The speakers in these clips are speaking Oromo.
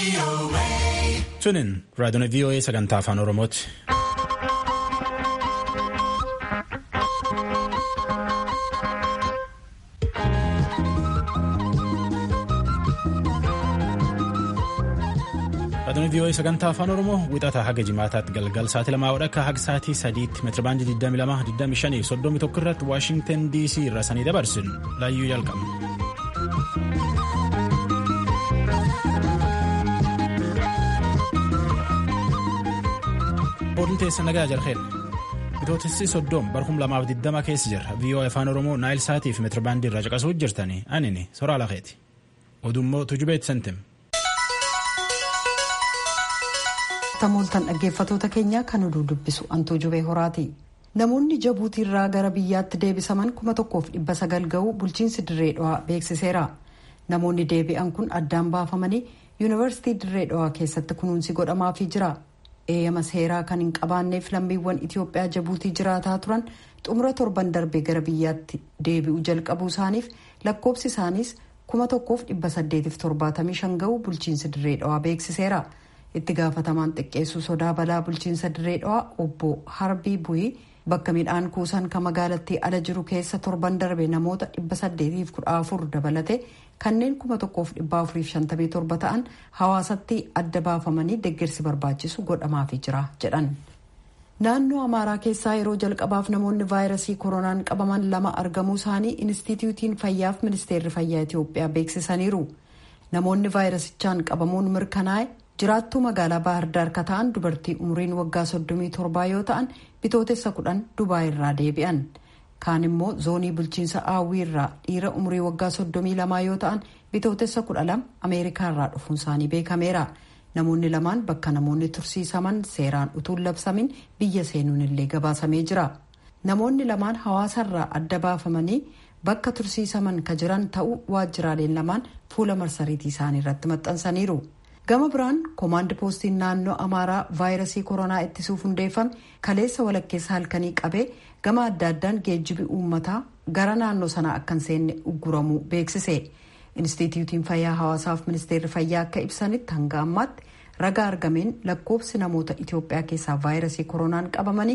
Sunin raadiyoon VOA sagantaa afaan Oromooti. Raadiyoon VOA sagantaa afaan Oromoo wixataa haga jimaataatti galgal sa'aatii lamaa wadhakka haga sa'aatii sadiitti meetirabaandii 22 25 31 irratti Waashingtan DC irra sanii dabarsin laayyuu jalqabna. Boodin teessa nagaa jarheen bitootessi soddoom barhum lamaaf 20 keessa jira VOA afaan Oromoo naayil sa'aatii fi meetirabaandii irraa caqasuu jirtanii anini soraa lafeeti. Odummoo tujubeet sentem. Tamooltan dhaggeeffatoota keenya kan oduu dubbisu antuu jubee horaati. Namoonni Jabuutii irraa gara biyyaatti deebisaman kuma tokkoof dhibba sagal ga'uu bulchiinsi dirree dhawaa beeksiseera. Namoonni deebi'an kun addaan baafamanii yuunivarsiitii dirree dhawaa keessatti kunuunsi godhamaafii jira. Eeyyama seeraa kan hin qabaanneef lammiiwwan Itoophiyaa Jabuutii jiraataa turan xumura torban darbee gara biyyaatti deebi'uu jalqabuu isaaniif lakkoobsi isaaniis kuma tokkoof dhibba saddeetiif torbaatamii shan ga'uu bulchiinsi dirree dhawaa beeksiseera. itti gaafatamaan xiqqeessuu sodaa balaa bulchiinsa dirree dhawaa obbo harbii bu'ii bakka midhaan kuusan kan magaalattii ala jiru keessa torban darbe namoota dhibba saddeetiif kudha afur dabalate kanneen kuma tokkoof dhibba afuriif shantamii torba ta'an hawaasatti adda baafamanii deeggarsi barbaachisu godhamaafii jira jedhan. naannoo amaaraa keessaa yeroo jalqabaaf namoonni vaayirasii koronaan qabaman lama argamuu isaanii inistituutiin fayyaaf ministeerri fayyaa itiyoophiyaa beeksisaniiru namoonni vaayirasichaan qabamuun mirkanaa'e. jiraattuu magaalaa baahirdaar ka ta'an dubartii umriin waggaa 37 yoo ta'an bitootessa kudhan dubaay irraa deebi'an kaan immoo zoonii bulchiinsa aawwii irraa dhiira umrii waggaa 32 yoo ta'an bitootessa 12 ameerikaa irraa dhufuun isaanii beekameera namoonni lamaan bakka namoonni tursiisaman seeraan utuun labsamin biyya seenuun illee gabaasamee jira namoonni lamaan hawaasarraa adda baafamanii bakka tursiisaman ka jiran ta'uu waajjiraaleen lamaan fuula marsariitii isaanii irratti maxxansaniiru. gama biraan koomaandi poostiin naannoo amaaraa vaayirasii koronaa ittisuuf hundeeffame kaleessa walakkeessa halkanii qabee gama adda addaan geejjibi uummataa gara naannoo sanaa akka hin seenne ugguramuu beeksise inistituutiin fayyaa hawaasaaf ministeerri fayyaa akka ibsanitti hanga ammaatti ragaa argameen lakkoofsi namoota itiyoophiyaa keessaa vaayirasii koronaan qabamanii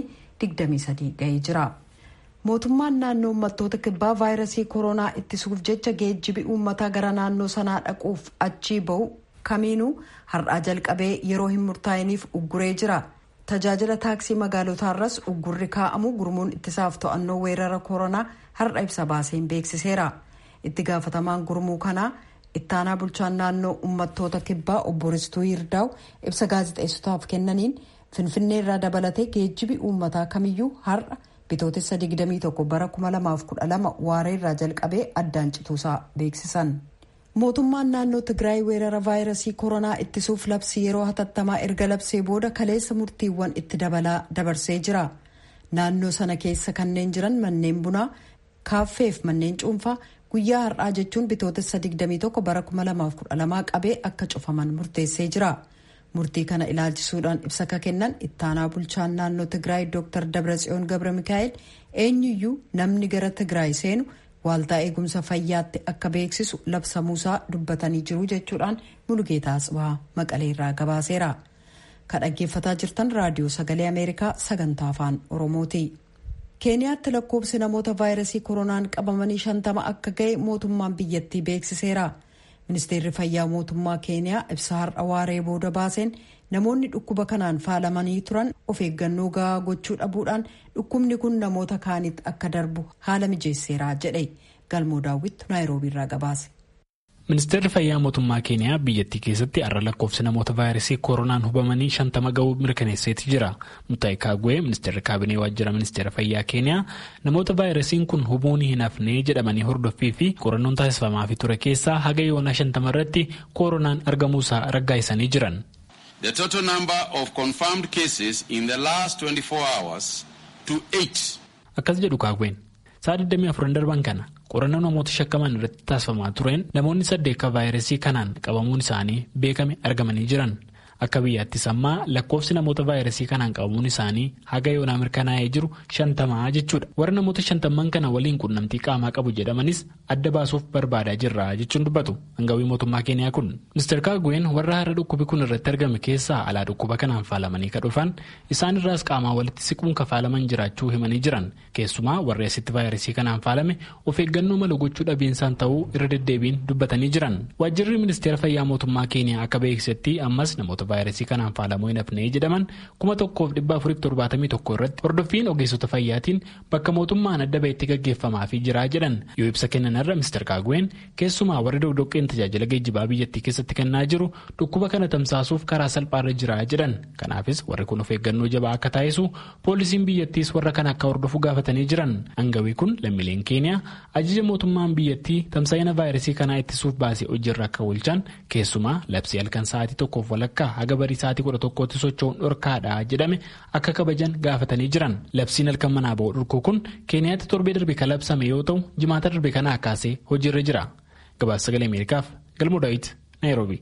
23 ga'ee jira. mootummaan naannoo uummattoota kibbaa vaayirasii koronaa ittisuuf jecha geejjibi uummataa gara naannoo sanaa dhaquuf achii ba'u kamiinuu har'aa jalqabee yeroo hin murtaa'iniif ugguree jira tajaajila taaksii magaalotaarras uggurri kaa'amu gurmuun ittisaaf to'annoo weerara koronaa har'a ibsa baaseen beeksiseera itti gaafatamaan gurmuu kanaa ittaanaa bulchaan naannoo uummattoota kibbaa obbo Ristuu Yirdaa'u ibsa gaazexeessotaaf kennaniin finfinnee irraa dabalatee geejjibi uummataa kamiyyuu har'a bitootessa 21 bara 2012 waaree irraa jalqabee addaan cituusaa beeksisan. mootummaan naannoo tigraay weerara vaayirasii koronaa ittisuuf labsii yeroo hatattamaa erga labsee booda kaleessa murtiiwwan itti dabalaa dabarsee jira naannoo sana keessa kanneen jiran manneen bunaa kaaffeef manneen cuunfaa guyyaa har'aa jechuun bitootessa 21 bara 2012 qabee akka cufaman murteessee jira murtii kana ilaalchisuudhaan ibsa ka kennan ittaanaa bulchaan naannoo tigraay dr dabratsiyoon gabra mikaa'el eenyuyyuu namni gara tigraay seenu waaltaa eegumsa fayyaatti akka beeksisu labsamuusaa dubbatanii jiru jechuudhaan mulugeetaa asbaa maqalee irraa gabaaseera ka dhaggeeffataa jirtan raadiyoo sagalee ameerikaa sagantaa afaan oromooti keeniyaatti lakkoofsi namoota vaayirasii koronaan qabamanii shantama akka ga'e mootummaan biyyattii beeksiseera ministeerri fayyaa mootummaa keeniyaa ibsa har'a waaree booda baaseen namoonni dhukkuba kanaan faalamanii turan of eeggannoo gahaa gochuu dhabuudhaan dhukkubni kun namoota kaanitti akka darbu haala mijeesseera jedhe galmoo daawwittu naayiroobii irraa gabaase. ministeerri fayyaa mootummaa keeniyaa biyyattii keessatti har'a lakkoofsi namoota vaayirasii koronaan hubamanii shantama ga'uu mirkaneesseeti jira mutaayi kaagwee ministeerri kaabinee waajjira ministeera fayyaa keeniyaa namoota vaayirasiin kun hubuun hin hafnee jedhamanii hordoffii fi qorannoon taasifamaafii ture keessaa haga yoonaa shantama irratti koronaan argamuusaa raggaasisanii jiran. The total number of confirmed cases in the last 24 hours to 8. Akkas jedhu kaagween sa'a 24 darban kana qorannoo namoota shakkaman irratti taasifamaa tureen namoonni saddeet vaayirasii kanaan qabamuun isaanii beekame argamanii jiran Akka biyyaattis ammaa lakkoofsi namoota vaayirasii kanaan qabamuun isaanii haga yoonaa mirkanaa'ee jiru shantamaa jechuudha. Warra namoota shantamman kana waliin quunnamtii qaamaa qabu jedhamanis adda baasuuf barbaadaa jirra jechuun dubbatu. Hangawii mootummaa Keeniyaa kun. Mr. Kaagween warra har'a dhukkubi kun irratti argame keessaa alaa dhukkuba kanaan faalamanii ka dhufan isaan irraas qaamaa walitti siquun ka faalaman jiraachuu himanii jiran. Keessumaa warri asitti vaayirasii kanaan faalame of eeggannoo mala gochuu dhabiinsaan ta'uu irra deddeebiin dubbatanii jiran. Waajjirri ministeera fayyaa mootummaa Keeniyaa akka beeksisetti ammas namoota vaayirasii kanaan faalamuu hin hafnee jedhaman kuma tokkoof dhibba afuriif torbaatamii tokko irratti hordoffiin ogeessota fayyaatiin bakka mootummaan adda bahetti gaggeeffamaafii jira jedhan yoo ibsa kennan irra Mr. Kaagween keessumaa warri dogdoqqeen tajaajila geejjibaa biyyattii keessatti kennaa jiru dhukkuba kana tamsaasuuf karaa salphaarra jira jedhan kanaafis warri kun of eeggannoo jabaa akka taasisu poolisiin biyyattiis warra kana akka hordofu gaafatanii jiran hangawii kun lammiileen keeniyaa ajaja mootummaan biyyattii tamsa'ina vaayirasii kanaa ittisuuf baasee hojiirra akka oolchan keessumaa labsii halkan sa'aatii tokkoof walakkaa haga barii sa'aatii kudha tokkootti socho'uun dhorkaadha jedhame akka kabajan gaafatanii jiran labsiin halkan manaa ba'u dhorkuu kun keeniyaatti torbee darbe kan labsame yoo ta'u jimaata darbe kanaa kaasee hojiirra jira gabaasa sagalee ameerikaaf galmoo daawit naayiroobi.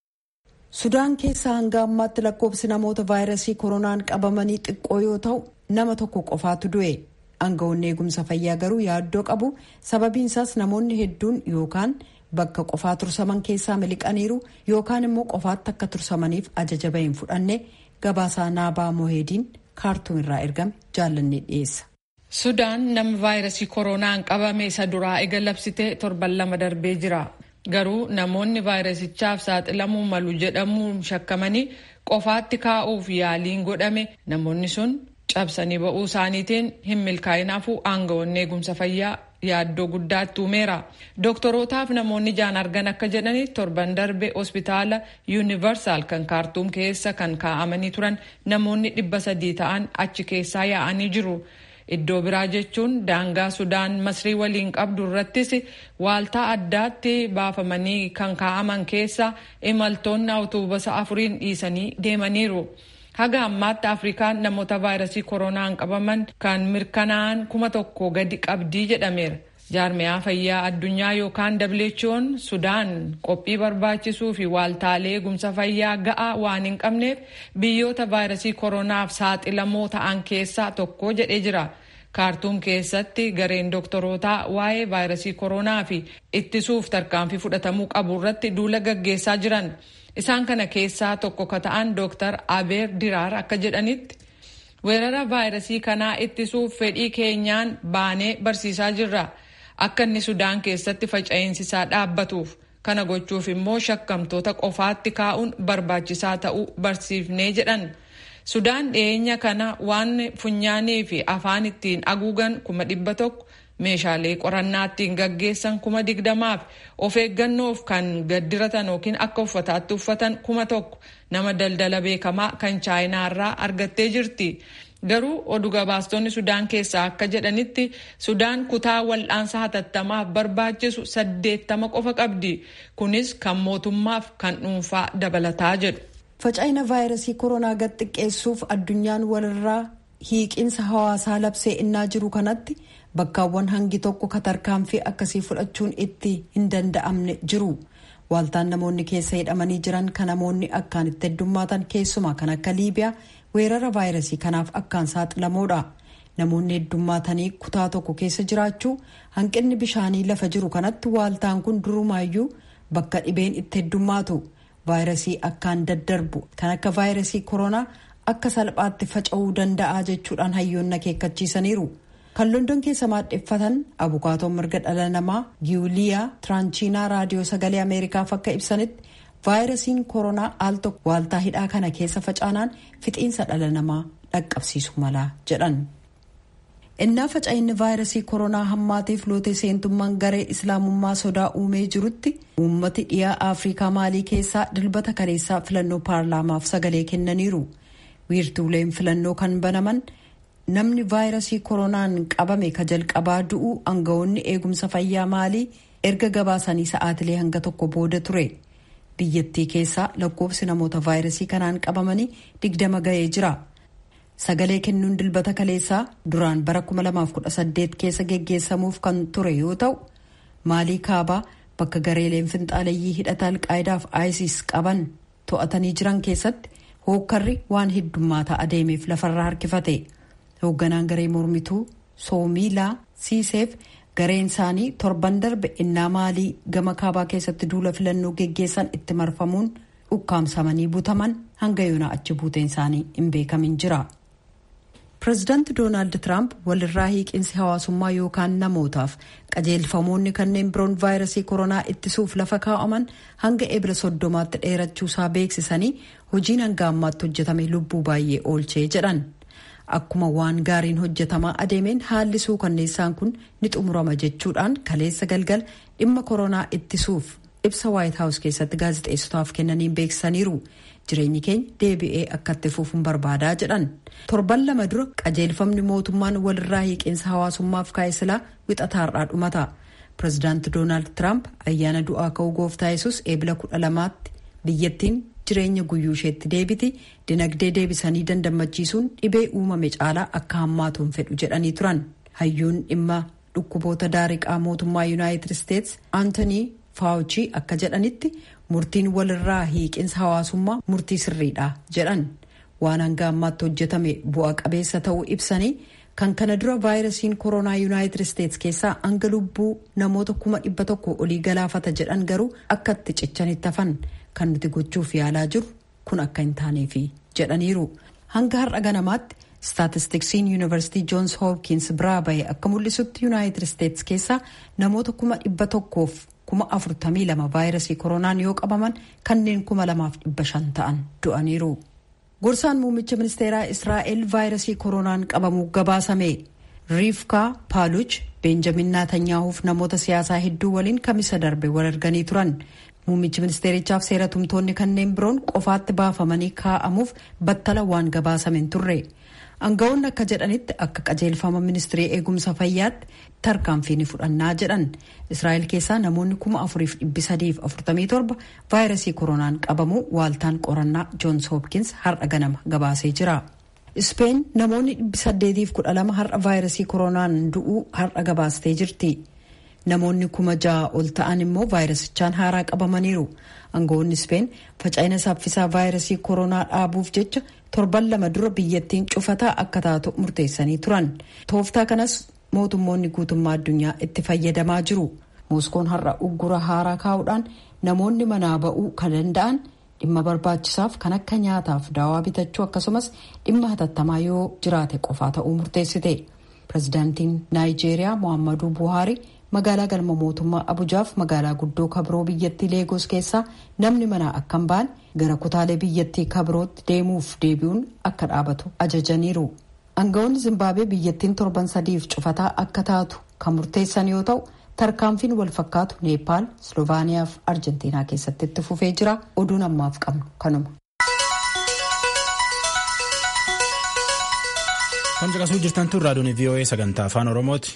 sudaan keessaa hanga ammaatti lakkoofsi namoota vaayirasii koronaan qabamanii xiqqoo yoo ta'u nama tokko qofaatu du'e aangawoonni eegumsa fayyaa garuu yaaddoo qabu sababiinsaas namoonni hedduun yookaan. bakka qofaa tursaman keessaa miliqaniiru yookaan immoo qofaatti akka tursamaniif ajaja bahin fudhanne gabaasaa naabaa moheediin kaartuum irraa ergame jaallanne dhiyeessa. sudaan nama vaayirasii koronaan qabame isa duraa ega labsite torban lama darbee jira garuu namoonni vaayirasichaaf saaxilamuu malu jedhamuun shakkamanii qofaatti kaa'uuf yaaliin godhame namoonni sun cabsanii ba'uu isaaniitiin hin milkaa'inaafuu aangawoonni eegumsa fayyaa yaaddoo guddaatti uumeera dooktorootaaf namoonni jaan argan akka jedhanitti torban darbe hospitaala yuunivarsaal kan kaartuum keessa kan kaa'amanii turan namoonni dhibba sadii ta'an achi keessaa yaa'anii jiru iddoo biraa jechuun daangaa sudaan masrii waliin qabdu irrattis waaltaa addaatti baafamanii kan kaa'aman keessa imaltoonni awutoobisa afuriin dhiisanii deemaniiru. haga ammaatti afrikaan namoota vaayirasii koronaan qabaman kan mirkanaa'an kuma tokko gadi qabdii jedhameera jaarmiyaa fayyaa addunyaa yookaan who'n sudaan qophii barbaachisuu fi waaltaalee eegumsa fayyaa ga'aa waan hin qabneef biyyoota vaayirasii koronaaf saaxilamoo ta'an keessaa tokko jedhee jira kaartuum keessatti gareen dooktorootaa waa'ee vaayirasii koronaa fi ittisuuf tarkaanfii fudhatamuu qabu irratti duula gaggeessaa jiran. isaan kana keessaa tokko ka ta'an dooktar abeer diraar akka jedhanitti weerara vaayirasii kanaa ittisuuf fedhii keenyaan baanee barsiisaa jirra akka inni sudaan keessatti faca'insisaa dhaabbatuuf kana gochuuf immoo shakkamtoota qofaatti kaa'uun barbaachisaa ta'uu barsiifnee jedhan sudaan dhiyeenya kana waan funyaanii fi afaan ittiin haguugan kuma dhibba tokko meeshaalee qorannaa ittiin gaggeessan kuma digdamaaf of eeggannoof kan gaddiratan yookiin akka uffataatti uffatan kuma tokko nama daldala beekamaa kan chaayinaarraa argattee jirti. Garuu oduu gabaastonni Sudaan keessaa akka jedhanitti Sudaan kutaa wal'aansa hatattamaaf barbaachisu saddeettama qofa qabdi. Kunis kan mootummaaf kan dhuunfaa dabalataa jedhu. Faca'ina vaayirasii koronaa gad xiqqeessuuf addunyaan walirraa hiiqinsa hawaasaa labsee innaa jiru kanatti bakkaawwan hangi tokko katarkaanfii akkasii fudhachuun itti hin danda'amne jiru. Waaltaan namoonni keessa hidhamanii jiran kan namoonni akkaan itti heddummaatan keessumaa kan akka Liibiyaa weerara vaayirasii kanaaf akkaan saaxilamoodha. Namoonni heddummaatanii kutaa tokko keessa jiraachuu hanqinni bishaanii lafa jiru kanatti waaltaan kun durumaayyuu bakka dhibeen itti heddummaatu. Vaayirasii akkaan daddarbu kan akka vaayirasii koronaa akka salphaatti faca'uu danda'a jechuudhaan hayyoonni akeekkachiisaniiru. kan london keessa maadheffatan abukaatoon mirga dhala namaa giwuliyaa tiraanchiinaa raadiyoo sagalee ameerikaaf akka ibsanitti vaayirasiin koronaa al tokko waaltaa hidhaa kana keessa facaanaan fixiinsa dhala namaa dhaqqabsiisu mala jedhan. innaa faca'inni vaayirasii koronaa hammaatiif lootee seentummaan garee islaamummaa sodaa uumee jirutti uummati dhiyaa afrikaa maalii keessaa dilbata kaleessaa filannoo paarlaamaaf sagalee kennaniiru wiirtuuleen filannoo kan banaman. namni vaayirasii koronaan qabame ka jalqabaa du'uu aangawoonni eegumsa fayyaa maalii erga gabaasanii sa'aatilee hanga tokko booda ture biyyattii keessaa lakkoofsi namoota vaayirasii kanaan qabamanii digdama ga'ee jira sagalee kennuun dilbata kaleessaa duraan bara 2018 keessa geggeessamuuf kan ture yoo ta'u maalii kaabaa bakka gareeleen finxaaleyyii hidhata alqaayidaaf isis qaban to'atanii jiran keessatti hookkarri waan heddummaataa adeemeef lafarraa harkifate hoogganaan garee mormituu soomiilaa siiseef gareen isaanii torban darbe innaa maalii gama kaabaa keessatti duula filannoo geggeessan itti marfamuun ukkaamsamanii butaman hanga yoonaa achi buuteen isaanii hin beekamin jira. pireezidaanti doonaald tiraamp walirraa hiiqinsi hawaasummaa yookaan namootaaf qajeelfamoonni kanneen biroon vaayirasii koronaa ittisuuf lafa kaa'aman hanga ebila soddomaatti dheerachuusaa beeksisanii hojiin hanga ammaatti hojjetame lubbuu baay'ee oolchee jedhan akkuma waan gaariin hojjetamaa adeemeen haalli suukanneessaan kun ni xumurama jechuudhaan kaleessa galgal dhimma koronaa ittisuuf ibsa waayit haawus keessatti gaazexeessotaaf kennaniin beeksisaniiru. jireenyi keenya deebi'ee akka itti fufuun barbaadaa jedhan torban lama dura qajeelfamni mootummaan walirraa hiiqinsa hawaasummaaf kaa'e silaa wixataarraa dhumata pireezidaanti doonaald tiraamp ayyaana du'aa ka'uu gooftaa yesus eebila kudha lamaatti biyyattiin jireenya guyyuu isheetti deebiti dinagdee deebisanii dandamachiisuun dhibee uumame caalaa akka hammaatuun fedhu jedhanii turan hayyuun dhimma dhukkuboota daariqaa mootummaa yuunaayitid isteets aantonii faawuchii akka jedhanitti murtiin walirraa hiiqinsa hawaasummaa murtii sirriidha jedhan waan hanga ammaatti hojjetame bu'a qabeessa ta'uu ibsanii kan kana dura vaayirasiin koronaa yuunaayitid isteets keessaa hanga lubbuu namoota kuma dhibba tokko olii galaafata jedhan garuu akka itti cichanitti hafan kan nuti gochuuf yaalaa jiru kun akka hin taaneefi jedhaniiru hanga har'a ganamaatti staatistiksiin yuunivarsiitii joons hoopkins biraa bahe akka mul'isutti yuunaayitid isteets keessaa namoota kuma dhibba tokkoof kuma afurtamii lama vaayirasii koronaan yoo qabaman kanneen kuma lamaaf dhibba shan ta'an du'aniiru. gorsaan muummicha ministeeraa israa'el vaayirasii koronaan qabamuu gabaasame riifkaa paaluch beenjamin naatanyaahuuf namoota siyaasaa hedduu waliin kamisa darbe wal arganii turan muummichi ministeerichaaf seera tumtoonni kanneen biroon qofaatti baafamanii kaa'amuuf battala waan gabaasame turre. Aangawoonni akka jedhanitti akka qajeelfama ministirii eegumsa fayyaatti tarkaanfii ni fudhannaa jedhan israa'el keessaa namoonni kuma afuriif dhibbi sadiif afurtamii torba vaayirasii koronaan qabamuu waaltaan qorannaa joons hoopkins har'a ganama gabaasee jira. ispeen namoonni dhibbi saddeetiif kudha lama har'a vaayirasii koronaan du'uu har'a gabaastee jirti. namoonni kuma ja'a ol ta'an immoo vaayirasichaan haaraa qabamaniiru aangawoonni ispeen faca'ina saffisaa vaayirasii koronaa dhaabuuf jecha torban lama dura biyyattiin cufataa akka taatu murteessanii turan tooftaa kanas mootummoonni guutummaa addunyaa itti fayyadamaa jiru mooskoon har'a uggura haaraa kaa'uudhaan namoonni manaa ba'uu kan danda'an dhimma barbaachisaaf kan akka nyaataaf daawaa bitachuu akkasumas dhimma hatattamaa yoo jiraate qofaa ta'uu murteessite pirezidaantiin naayijeeriyaa mohaammaduu buhaarii magaalaa galma mootummaa abujaaf magaalaa guddoo kabiroo biyyattii leegos keessaa namni manaa akka hin baane gara kutaalee biyyattii kabirootti deemuuf deebi'uun akka dhaabatu ajajaniiru aangawoonni zimbaabwee biyyattiin torban sadiif cufataa akka taatu kan murteessan yoo ta'u tarkaanfiin wal fakkaatu neepaal slovaaniyaa fi arjentiinaa keessatti itti fufee jira oduun ammaaf qabnu kanuma. kan caqasuu jirtan tun raadiyoon voa sagantaa afaan oromooti.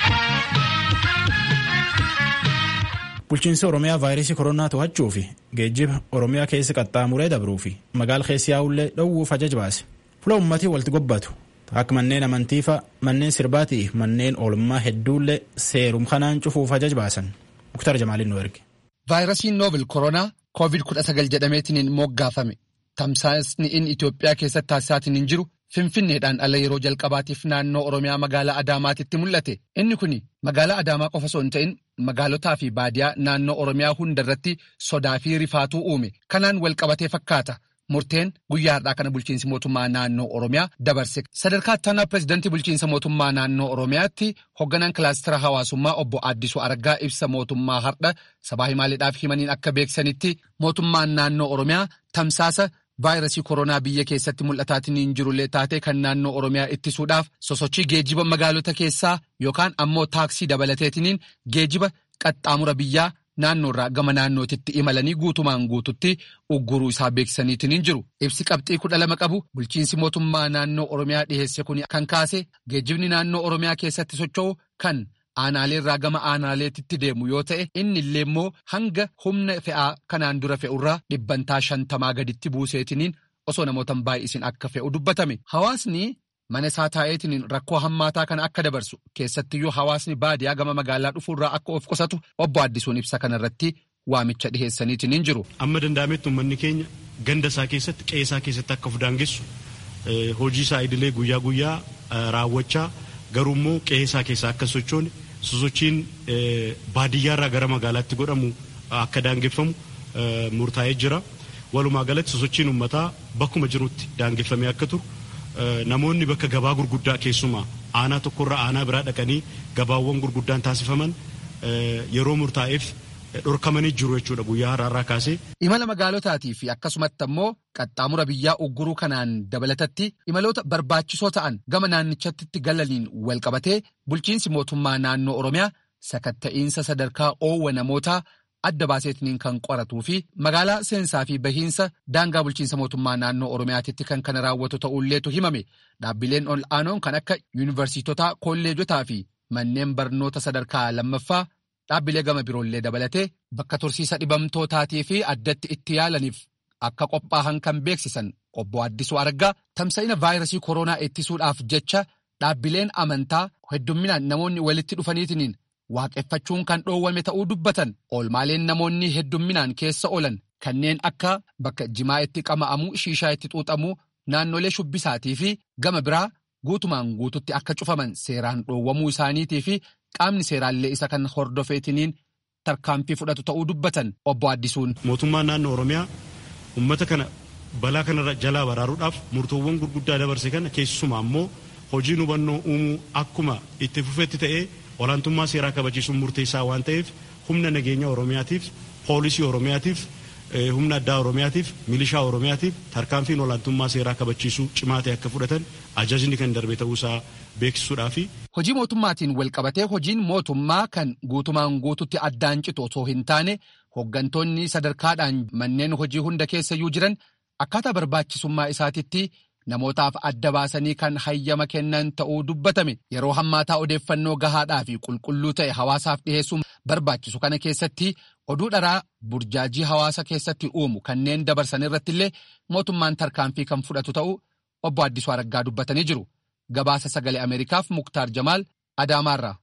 bulchiinsi oromiyaa vaayirasii koronaa to'achuu fi geejjiba oromiyaa keessa qaxxaamuree dabruu fi magaala keessi yaa'ullee dhowwuuf ajaja baase fuula uummatii walitti gobbatu akka manneen amantiifa manneen sirbaatii manneen oolmaa hedduullee seerum kanaan cufuuf ajaja baasan muktar jamaaliin nu erge. vaayirasiin noovil koronaa koovid kudha sagal jedhameetiin moggaafame tamsaasni inni Itoophiyaa keessatti taasisaatiin hin jiru. Finfinneedhaan ala yeroo jalqabaatiif naannoo Oromiyaa magaalaa Adaamaatitti mul'ate. Inni kun magaalaa Adaamaa qofa osoo hin ta'in magaalotaa fi baadiyaa naannoo Oromiyaa hundarratti sodaa fi rifaatuu uume. Kanaan walqabatee fakkaata. Murteen guyyaa har'aa kana bulchiinsi mootummaa naannoo Oromiyaa dabarse. Sadarkaa ittaanaa pireezidantii bulchiinsa mootummaa naannoo Oromiyaatti hoogganaan kilaastira hawaasummaa obbo Addisuu Argaa ibsa mootummaa har'a sabaa himaaleedhaaf himaniin akka beeksanitti mootummaan naannoo Oromiyaa tamsaasa. vaayirasii koronaa biyya keessatti mul'ataatiin hin jirullee taate kan naannoo oromiyaa ittisuudhaaf sosochii geejiba magaalota keessaa yookaan ammoo taaksii dabalateetiniin geejiba qaxxaamura biyyaa naannoorraa gama naannootitti imalanii guutumaan guututti ugguruu isaa beeksisaniitiin hin jiru ibsi qabxii kudha lama qabu bulchiinsi mootummaa naannoo oromiyaa dhiheesse kun kan kaase geejibni naannoo oromiyaa keessatti socho'u kan. aanaalee irraa gama aanaaleetitti deemu yoo ta'e inni illee immoo hanga humna fe'aa kanaan dura fe'urraa dhibbantaa shantamaa gaditti buuseetiniin osoo namoota baay'isin akka fe'u dubbatame hawaasni mana isaa taa'eetiniin rakkoo hammaataa kana akka dabarsu keessattiyyuu hawaasni baadiyaa gama magaalaa dhufuurraa akka of qusatu obbo Addisuun ibsa kanarratti waamicha dhiheessaniitiin hin jiru. Amma danda'ametti uummanni keenya ganda isaa keessatti qe'ee isaa keessatti akka of daangessu hojii isaa idilee guyyaa guyyaa raawwachaa garuu immoo qe'ee isaa keessaa akka sochoone sosochiin baadiyyaarraa gara magaalaatti godhamu akka daangeffamu murtaa'ee jira. Walumaa galatti sosochiin uummataa bakkuma jirutti daangeffamee akka turu namoonni bakka gabaa gurguddaa keessumaa aanaa tokkorraa aanaa biraa dhaqanii gabaawwan gurguddaan taasifaman yeroo murtaa'eef dhorkamanii jiru jechuudha guyyaa har'aarraa kaasee. Imala magaalotaatii fi akkasumatti ammoo qaxxaamura biyyaa ugguruu kanaan dabalatatti imaloota barbaachisoo ta'an gama naannichatti galaniin walqabatee bulchiinsi mootummaa naannoo Oromiyaa sakatta'iinsa sadarkaa oowwa namootaa adda baaseetiniin kan qoratuu fi magaalaa seensaa fi bahiinsa daangaa bulchiinsa mootummaa naannoo Oromiyaatitti kan kana raawwatu ta'ulleetu himame dhaabbileen ol aanoon kan akka yuunivarsiitotaa kolleejotaa fi manneen barnoota sadarkaa lammaffaa dhaabbilee gama biroollee dabalatee bakka tursiisa dhibamtootaatii fi addatti itti yaalaniif akka qophaa'an kan beeksisan obbo Addisuu Argaa tamsa'ina vaayirasii koronaa ittisuudhaaf jecha dhaabbileen amantaa heddumminaan namoonni walitti dhufaniitiniin waaqeffachuun kan dhoowwame ta'uu dubbatan oolmaaleen namoonni heddumminaan keessa oolan kanneen akka bakka jimaa itti qama'amuu shiishaa itti xuuxamuu naannolee shubbisaatii fi gama biraa guutumaan guututti akka cufaman seeraan dhoowwamuu isaaniitii fi qaamni seeraallee isa kan hordofeetiniin tarkaanfii fudhatu ta'uu dubbatan obbo Addisuun. Mootummaan naannoo Oromiyaa uummata kana balaa kanarra jalaa baraaruudhaaf murtoowwan gurguddaa dabarse kana keessumaa ammoo hojiin hubannoo uumuu akkuma itti fufetti ta'ee olaantummaa seeraa kabachiisuun murteessaa waan ta'eef humna nageenya Oromiyaatiif poolisii Oromiyaatiif humna addaa Oromiyaatiif milishaa Oromiyaatiif tarkaanfiin olaantummaa seeraa kabachiisuu cimaa ta'e akka fudhatan ajajni kan darbe ta'uusaa beeksisuudhaafi. Hojii mootummaatiin walqabatee hojiin mootummaa kan guutumaan guututti addaan citu osoo hin taane hooggantoonni sadarkaadhaan manneen hojii hunda keessayyuu jiran akkaataa barbaachisummaa isaatitti namootaaf adda baasanii kan hayyama kennan ta'uu dubbatame yeroo hammaataa odeeffannoo gahaadhaa fi qulqulluu ta'e hawaasaaf dhiheessuun barbaachisu kana keessatti oduu dharaa burjaajii hawaasa keessatti uumu kanneen dabarsan irratti illee mootummaan tarkaanfii kan fudhatu ta'uu obbo Addisuu Araggaa dubbatanii jiru. Gabaasa sagalee Ameerikaaf Muktaar Jamaal Adaamaarraa.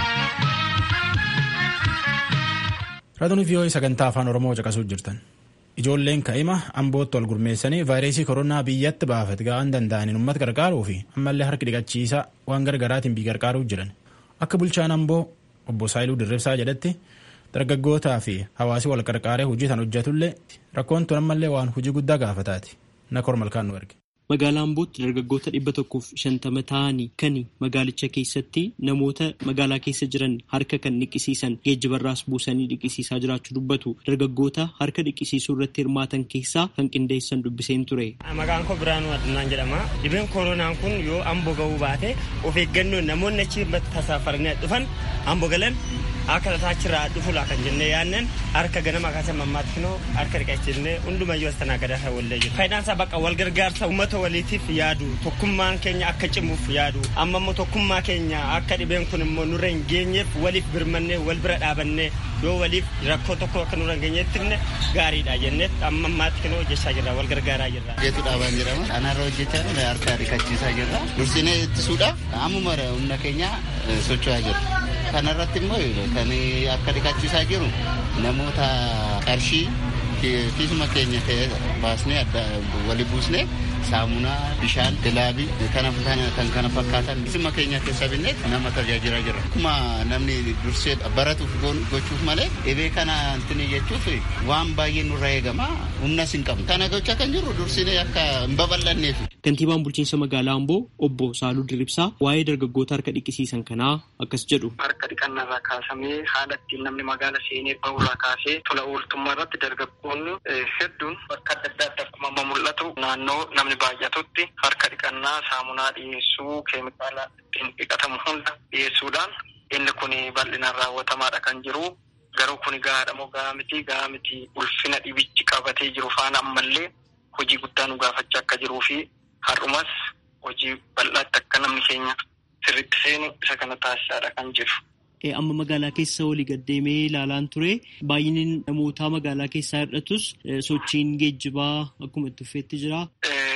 Raadiyoo vii'oo'ii sagantaa afaan Oromoo caqasuu jirtan. Ijoolleen ka'ima ambootti wal gurmeessanii vaayirasii koronaa biyyatti baafate ga'aan danda'aniin uummata gargaaruu fi ammallee harki dhiqachiisaa waan gargaraatiin biyya gargaaruu jiran. Akka bulchaan amboo obbo Saayiluu Dirribsaa jedhetti dargaggootaa fi hawaasi wal qarqaaree hojii tan hojjetullee rakkoon tun ammallee waan hojii guddaa gaafataati. Nakor malkaan nu erge. Magaalaa Ambootti dargaggoota dhibba tokkoof shantama ta'anii kan magaalicha keessatti namoota magaalaa keessa jiran harka kan dhiqisiisan geejjibarraas buusanii dhiqisiisaa jiraachuu dubbatu dargaggoota harka dhiqisiisuu irratti hirmaatan keessaa kan qindeessan dubbiseen ture. Maqaan koo Biraanuu Addunaan jedhama. Dhibeen koronaan kun yoo amboo ga'uu baate of eeggannoon namoonni achi tasaafaranii dhufan amboo galan akka taachirraa dhufula kan jennee yaannan harka ganama kaasa mammaatti kunoo harka dhiqachiifnee hundumayyuu as tanaa gadaa kan wallee jiru. Faayidaan isaa bakka wal gargaarsa uummata waliitiif yaadu tokkummaan keenya akka cimuuf yaadu amma immoo tokkummaa keenya akka dhibeen kun immoo nurra hin geenyeef waliif birmannee wal bira dhaabannee yoo waliif rakkoo tokko akka nurra hin geenyeettifne gaariidha jennee amma ammaatti kunoo hojjechaa jirra wal gargaaraa jirra. Geetu dhaabaan jedhama. Kanarra hojjechaa jirra harka dhiqachiisaa jirra. Dursinee ittisuudhaaf ammuma humna keenya socho'aa jirra. Kanarratti immoo kan akka dhiqachiisaa jiru namoota qarshii kiisuma keenya baasnee wali buusnee saamunaa bishaan dilaabii kan kana fakkaatan kiisuma keenya keessa binnee nama tajaajilaa jirra. Akkuma namni dursee baratuuf gochuuf malee dhibee kana antini jechuuf waan baay'ee nurra eegama humnas hin qabnu. Kana gochaa kan jirru dursinee akka hin babal'anneef. Kantiibaan bulchiinsa magaalaa Amboo obbo Saaluu Dirribsaa waa'ee dargaggoota harka dhiqisiisan kanaa akkas jedhu. Harka dhiqannarraa kaasamee haala ittiin namni magaala seenee bahurraa kaasee tola ooltummaa irratti dargaggoonni hedduun bakka adda addaatti akkuma amma mul'atu naannoo namni baay'atutti harka dhiqannaa saamunaa dhiyeessuu keemikaala ittiin dhiqatamu hunda dhiyeessuudhaan inni kun bal'inaan raawwatamaadha kan jiru. Garuu kun gahaadha moo gahaa miti gahaa miti ulfina dhibichi qabatee jiru faana ammallee hojii guddaa nu gaafachaa akka jiruu fi har'umas hojii bal'aatti akka namni keenya sirriitti seenu isa kana taasisaadha kan jiru. Amma magaalaa keessa walii gaddeemee ilaalaan ture baay'inni namootaa magaalaa keessaa hir'atus sochiin geejjibaa akkuma itti fufeetti jira. Sochiin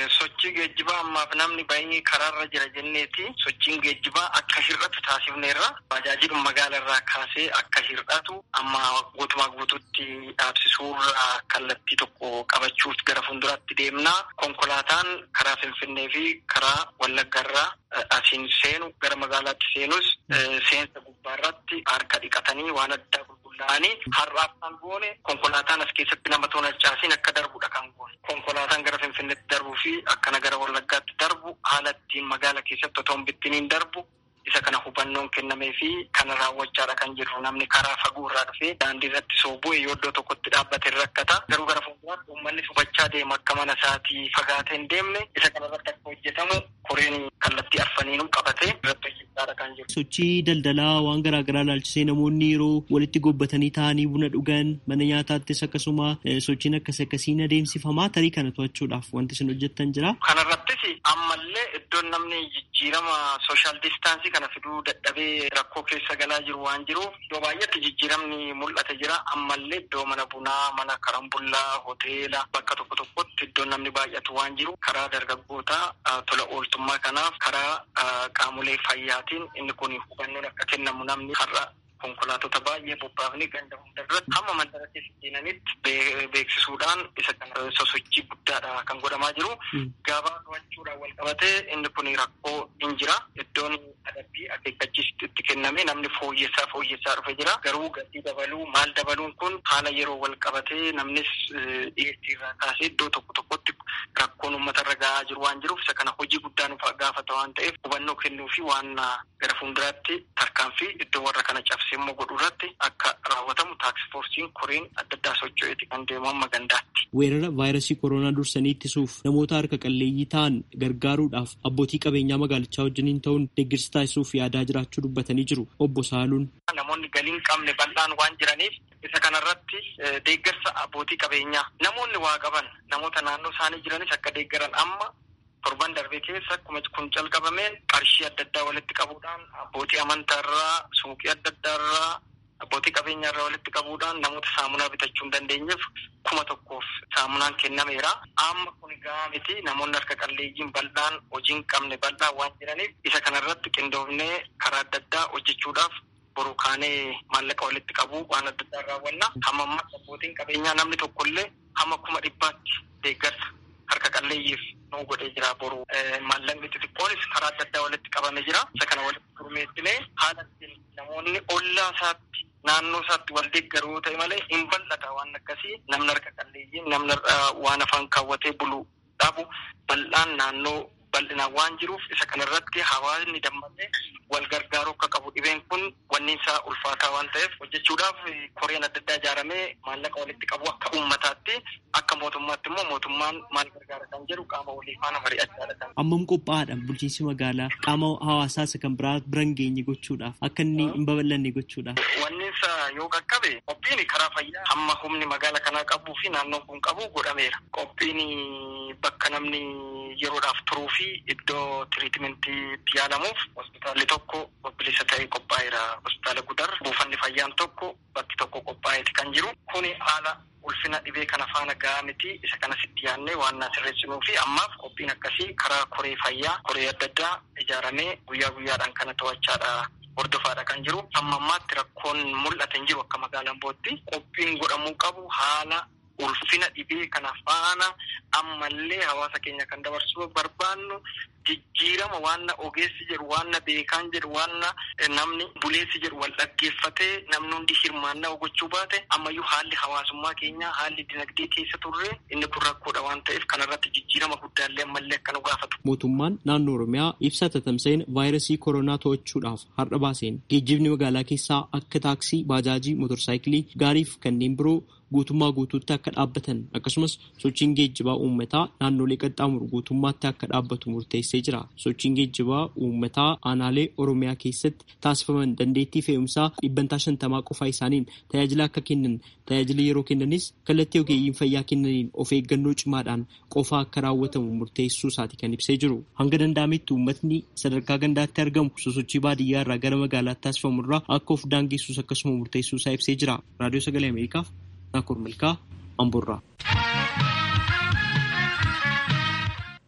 sochii geejjibaa ammaaf namni baay'ee karaarra jira jenneeti sochiin geejjibaa akka hir'atu taasifneerra bajaajiluma magaala irraa kaasee akka hir'atu amma guutumaa guututti dhaabsisuurra kallattii tokko qabachuuf gara fuulduraatti deemnaa konkolaataan karaa finfinnee fi karaa wallaggarraa asiin seenu gara magaalaatti seenus seensa gubbaarratti harka dhiqatanii waan addaa qulqullaa'anii har'aaf kan goone konkolaataan as keessatti nama toonachaasin akka darbudha kan goone konkolaataan gara finfinneetti darbuu fi akkana gara wallaggaatti darbu haala ittiin magaala keessatti otoo hin bittiniin darbu isa kana hubannoon kennamee fi kana raawwachaadha kan jirru namni karaa fagoo irraa dhufee daandii irratti soobu'e yoo iddoo tokkotti dhaabbate rakkata garuu gara fuulduraatti uummanni hubachaa deema akka mana isaatii fagaatee hin deemne isa kana irratti akka hojjetamu koreen kallattii arfaniinuu qabatee irratti hojjechaadha kan jiru. Sochii daldalaa waan garaa garaa ilaalchisee namoonni yeroo walitti gobbatanii taa'anii buna dhugan mana nyaataattis akkasuma sochiin akkas akkasiin adeemsifamaa tarii kana to'achuudhaaf wanti isin hojjettan jira. Kanarrattis ammallee iddoon namni jijjiirama sooshaal diistaansii kana fiduu dadhabee rakkoo keessa galaa jiru waan jiruuf iddoo baay'eetti jijjiiramni mul'ate jira ammallee iddoo mana bunaa mana karambullaa hoteela bakka tokko tokkotti iddoo namni baay'atu waan jiru karaa dargaggootaa tola ooltummaa kanaaf karaa qaamolee fayyaatiin inni kun hubannoon akka kennamu namni har'a konkolaatota baay'ee bobbaafni ganda hundarratti hamma mandara keessa seenanitti beeksisuudhaan isa kana sosochii guddaadha kan godhamaa jiru. Gabaa to'achuudhaan wal qabatee inni kun rakkoo hin jira. Iddoon adabbii akeekkachiisitti itti kenname namni fooyyessaa fooyyessaa dhufe jira. Garuu gatii dabaluu maal dabaluun kun haala yeroo wal qabatee namnis dhiyeessii irraa kaasee iddoo tokko tokkotti rakkoon uummatarra gahaa jiru waan jiruuf isa kana hojii guddaa nuuf gaafata waan ta'eef hubannoo kennuu fi waan gara fuulduraatti tarkaanfii iddoo warra kana cabsee immoo godhuu irratti akka raawwatamu taaksifoorsiin koreen adda addaa socho'eeti kan deemu amma gandaatti. Weerara vaayirasii koronaa dursanii ittisuuf namoota harka qalleeyyii ta'an gargaaruudhaaf abbootii qabeenyaa magaalichaa wajjiniin ta'uun deeggarsa taasisuuf yaadaa jiraachuu dubbatanii jiru. Obbo Saaluun. Namoonni galiin qabne bal'aan waan jiraniif isa kanarratti deeggarsa abbootii qabeenyaa namoonni waa qaban namoota naannoo isaanii jiranis akka deeggaran amma torban darbee keessa akkuma kun calqabameen qarshii adda addaa walitti qabuudhaan abbootii amantaarraa suuqii adda addaarraa abbootii qabeenyaarraa walitti qabuudhaan namoota saamunaa bitachuu hin dandeenyeef kuma tokkoof saamunaan kennameera. Amma kun gahaa miti namoonni harka qalleeyyiin bal'aan hojii hin qabne bal'aan waan jiraniif isa kanarratti qindoofnee karaa adda addaa hojjechuudhaaf boru kaanee maallaqa walitti qabu waan adda addaa raawwanna. Hamma ammaa abbootiin qabeenyaa namni tokkollee hamma kuma dhibbaatti deeggarsa harka qalleeyyiif nu godhee jira boru maallaqni xixiqqoonis karaa adda addaa walitti qabame jira isa kana walitti gurmeessinee haala ittiin namoonni ollaa isaatti naannoo isaatti wal deeggaruu ta'e malee hin bal'ata waan akkasii namni harka qalleeyyiin namni waan afaan kaawwatee bulu dhabu bal'aan naannoo bal'inaan waan jiruuf isa kanarratti hawaasni dammatee wal gargaaruu akka qabu dhibeen kun wanni isaa ulfaataa waan ta'eef hojjechuudhaaf koreen adda addaa ijaaramee maallaqa walitti qabu akka uummataatti akka mootummaatti immoo mootummaan maal gargaara kan jedhu qaama walii faana mari'achaadha kan. Ammam qophaa'aadha bulchiinsi magaalaa qaama hawaasaa isa kan biraa biran geenye gochuudhaaf akka inni hin babal'anne gochuudhaaf. Wanni isaa yoo qaqqabe qophiin karaa fayyaa hamma humni magaala kanaa qabuu fi naannoon kun qabu godhameera. Qophiin bakka namni yeroodhaaf turuu fi iddoo tiriitimentii itti yaalamuuf hospitaalli tokko bilisa ta'ee qophaa'eera. Hospitaala Gudar buufanni fayyaan tokko bakki tokko qophaa'eeti kan jiru. Kuni haala ulfina dhibee kana faana gahaa miti isa kana sitti yaadnee waan na sirreessinuu fi ammaaf qophiin akkasii karaa koree fayyaa koree adda addaa ijaaramee guyyaa guyyaadhaan kana to'achaadha. hordofaadha kan jiru amma ammaatti rakkoon mul'ate hin jiru akka magaalaan bootti qophiin godhamuu qabu haala ulfina dhibee kana faana ammallee hawaasa keenya kan dabarsuu barbaannu jijjiirama waanna ogeessi jedhu waanna beekaan jedhu waanna namni buleessi jedhu wal dhaggeeffatee namni hundi hirmaannaa gochuu baate ammayyuu haalli hawaasummaa keenyaa haalli dinagdee keessa turre inni kun rakkoodha waan ta'eef kanarratti jijjiirama guddaallee ammallee akka nu gaafatu. Mootummaan naannoo Oromiyaa ibsa tatamsa'een vaayirasii koronaa to'achuudhaaf har'a baaseen geejjibni magaalaa keessaa akka taaksii, baajaajii, motorsaayikilii, gaariif kanneen biroo guutummaa guutuutti akka dhaabbatan akkasumas sochiin geejjibaa uummataa naannolee qaxxaamuru guutummaatti akka dhaabbatu murteessee jira. Sochiin geejjibaa uummataa aanaalee Oromiyaa keessatti taasifaman dandeettii fe'umsaa dhibbantaa shantamaa qofaa isaaniin tajaajila akka kennan tajaajila yeroo kennanis kallattii ogeeyyiin fayyaa kennaniin of eeggannoo cimaadhaan qofaa akka raawwatamu murteessuu isaati kan ibsee jiru. Hanga danda'ametti uummatni sadarkaa gandaatti argamu sosochii baadiyyaa irraa gara magaalaatti taasifamu irraa akka of daangessus akkasuma murteessuu isaa ibsee jira. Raadiyoo Sagalee Ameerikaaf Naakur Milkaa Amburraa.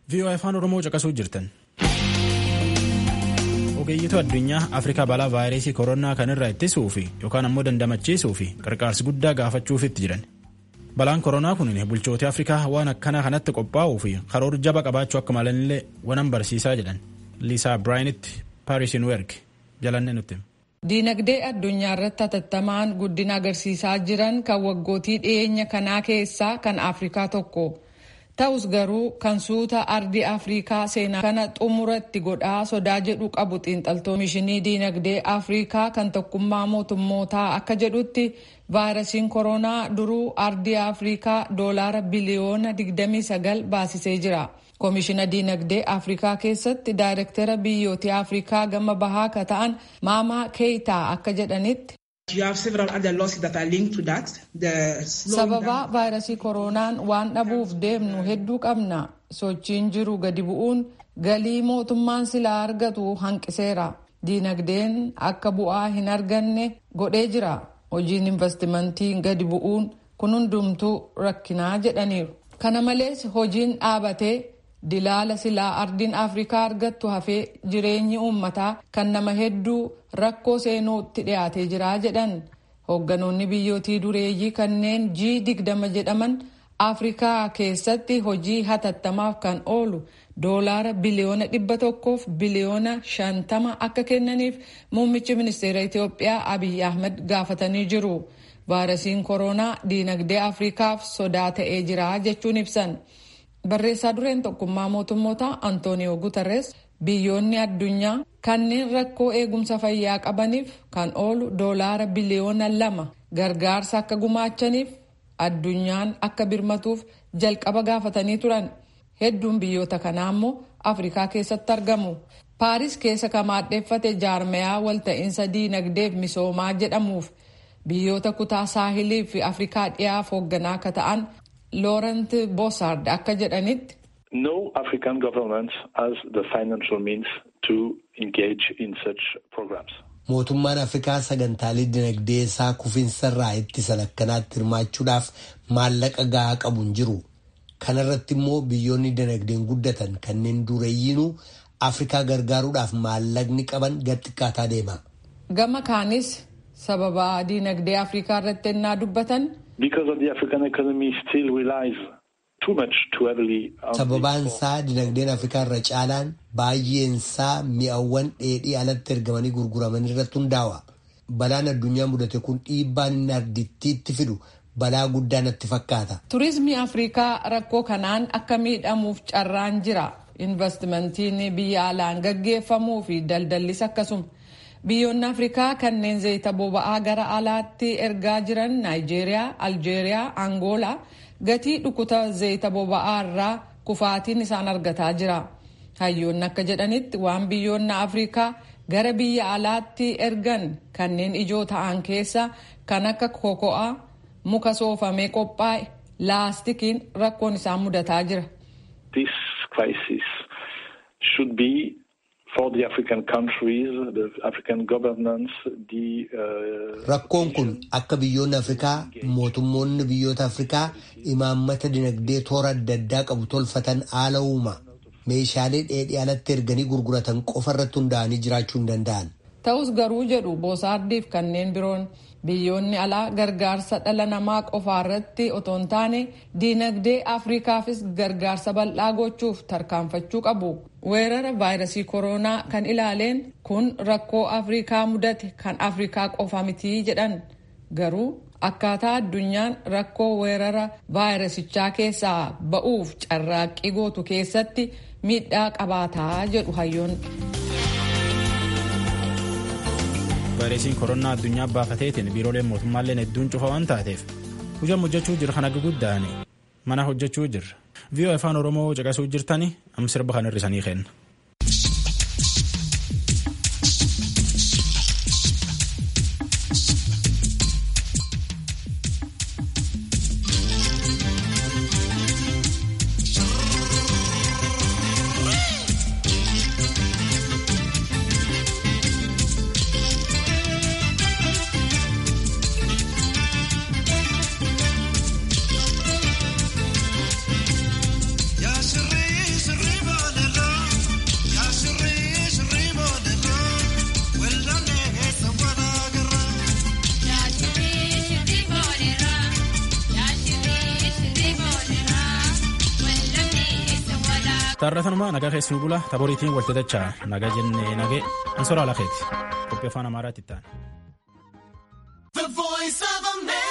VOA afaan Oromoo caqasuu jirtan. Ogeeyyitu addunyaa Afrikaa balaa vaayirasii koronaa kanirraa ittisuu fi yookaan ammoo dandamachiisuu fi qarqaarsi guddaa gaafachuufitti jiran. Balaan koronaa kun bulchoota Afrikaa waan akkanaa kanatti qophaa'uu fi karoora jaba qabaachuu akka malanillee waan barsiisaa jedhan. Liisaa Biraayinitti Paarisiin Werg jalanne nutti. Diinagdee addunyaa irratti hatattamaan guddina agarsiisaa jiran kan waggootii dhiyeenya kanaa keessaa kan Afrikaa tokko. Ta'us garuu kan suuta ardii Afrikaa seenaa kana xumuratti godhaa sodaa jedhu qabu xiinxaltoonni mishinii diinagdee Afrikaa kan tokkummaa mootummootaa akka jedhutti vaayirasiin koronaa duruu ardii Afrikaa doolaara biliyoona 29 baasisee jira. Koomishina diinagdee Afrikaa keessatti daayirektara biyyoota Afrikaa gama bahaa akka ta'an Maamaa Keeyitaa akka jedhanitti. Sababa vaayirasii koronaan waan dhabuuf deemnu hedduu qabna. Sochiin jiru gadi bu'uun galii mootummaan silaa argatu hanqiseera. Diinagdeen akka bu'aa hin arganne godhee jira. Hojiin investimentii gadi bu'uun kun hundumtuu rakkinaa jedhaniiru. Kana malees hojiin dhaabatee dilaala silaa ardiin afrikaa argattu hafee jireenyi uummataa kan nama hedduu rakkoo seenuutti dhiyaatee jira jedhan hoogganoonni biyyootii dureeyyii kanneen g digdama jedhaman afrikaa keessatti hojii hatattamaaf kan oolu doolaara biliyoona dhibba tokkoof biliyoona shantama akka kennaniif muummichi ministeera itiyoophiyaa abiy ahmed gaafatanii jiru vaayirasiin koronaa diinagdee afrikaaf sodaa ta'ee jira jechuun ibsan. barreessaa dureen tokkummaa mootummoota antooniyoo gutarres biyyoonni addunyaa kanneen rakkoo eegumsa fayyaa qabaniif kan oolu doolaara biliyoona lama gargaarsa akka gumaachaniif addunyaan akka birmatuuf jalqaba gaafatanii turan hedduun biyyoota kanaa immoo afrikaa keessatti argamu paaris keessa kan maadheeffate jaarmayaa walta'iinsa diinagdeef misoomaa jedhamuuf biyyoota kutaa saahilii fi afrikaa dhiyaaf hoogganaa akka ta'an Laurent Bossard akka jedhanitti. No African government has the financial means to engage in such programs. Mootummaan Afrikaa sagantaalee dinagdee isaa kufiinsarraa ittisan akkanaatti hirmaachuudhaaf maallaqa gahaa qabu hin jiru. Kana irratti immoo biyyoonni dinagdeen guddatan kanneen dureeyyiinuu Afrikaa gargaaruudhaaf maallaqni qaban gad xiqqaataa deema. Gama kaanis sababa dinagdee Afrikaa irratti ennaa dubbatan. Because of the African economy still relies too much too heavily on Sababaan isaa dinagdeen Afrikaa irra caalaan baay'een isaa mi'awwan dheedhii alatti ergamanii gurguraman irratti hundaa'a. Balaan addunyaa mudate kun dhiibbaan inni ardittiitti fidu balaa guddaa natti fakkaata. Turizimii Afrikaa rakkoo kanaan akka miidhamuuf carraan jira. Investimentiin biyya alaan gaggeeffamuu fi daldallis akkasuma. Biyyoonni Afrikaa kanneen zayita boba'aa gara alaatti ergaa jiran Naayijeeriyaa, Aljeeriyaa, Angoolaa gatii dhukuta zayita boba'aa irraa kufaatiin isaan argataa jira. Hayyoonni akka jedhanitti waan biyyoonni Afrikaa gara biyya alaatti ergan kanneen ijoo ta'an keessa kan akka koko'aa, muka soofamee qophaa'e, laastikiin rakkoon isaan mudataa jira. This crisis should be for the African countries, the African governments, the. Rakkoon kun akka biyyoonni Afrikaa mootummoonni biyyoota Afrikaa imaammata dinagdee toora adda addaa qabu tolfatan haala uuma. Meeshaalee dheedhii alatti erganii gurguratan qofa irratti hundaa'anii jiraachuu hin danda'an. Ta'us garuu jedhu boosaardiif kanneen biroon biyyoonni alaa gargaarsa dhala namaa qofaa irratti otoo hin taane diinagdee afrikaafis gargaarsa bal'aa gochuuf tarkaanfachuu qabu weerara vaayirasii koronaa kan ilaaleen kun rakkoo afrikaa mudate kan afrikaa qofa mitii jedhan garuu akkaataa addunyaan rakkoo weerara vaayirasichaa keessaa ba'uuf carraaqqii gootu keessatti miidhaa qabaataa jedhu hayyoon. vaayirasiin koronaa addunyaa baafateetiin biirooleen mootummaalleen hedduun cufa waan taateef hujam hojjechuu jira kan akka guddaan mana hojjechuu jirra viiyoo afaan oromoo caqasuu jirtani am sirba kan hirrisanii kenna. Ya sirrii sirrii taarratanuma nagaa keessi bula taboriitiin walxixachaa nagaa jennee nagee ansoraa lakeeti qophii afaan amaaraatti itti aana.